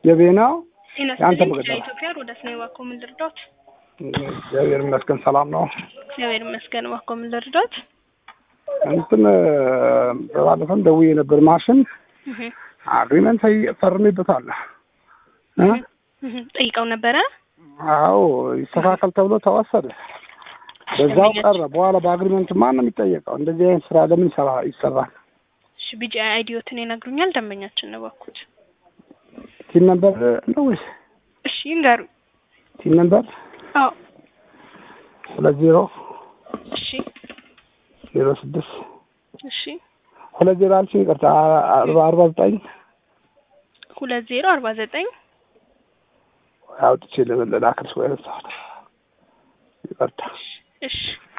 የቤናው ጤና የአንተ ይስጥልኝ ምግብ ነው። ከኢትዮጵያ ሮዳስ ነኝ። እባክዎ ምን ልርዳዎት? እግዚአብሔር ይመስገን ሰላም ነው። እግዚአብሔር ይመስገን። እባክዎ ምን ልርዳዎት? እንትን በባለፈም ደውዬ ነበር። ማሽን እህ አግሪመንት ፈርሜበታል። እ? እህ ጠይቀው ነበረ። አዎ ይስተካከል ተብሎ ተወሰደ። በዛው ቀረ። በኋላ በአግሪመንት ማን ነው የሚጠየቀው? እንደዚህ አይነት ስራ ለምን ይሰራ ይሰራል? እሺ ቢጂ አይዲዮትን ይነግሩኛል። ደንበኛችን ነው እባክዎት። ቲን ነምበር ነው ወይስ እሺ ይንገሩ። ቲን ነምበር አዎ ሁለት ዜሮ እሺ ዜሮ ስድስት እሺ ሁለት ዜሮ አልሽኝ፣ ይቅርታ አርባ አርባ ዘጠኝ ሁለት ዜሮ አርባ ዘጠኝ አውጥቼ ልላክልሽ ወይ ረሳሁት። ይቅርታ እሺ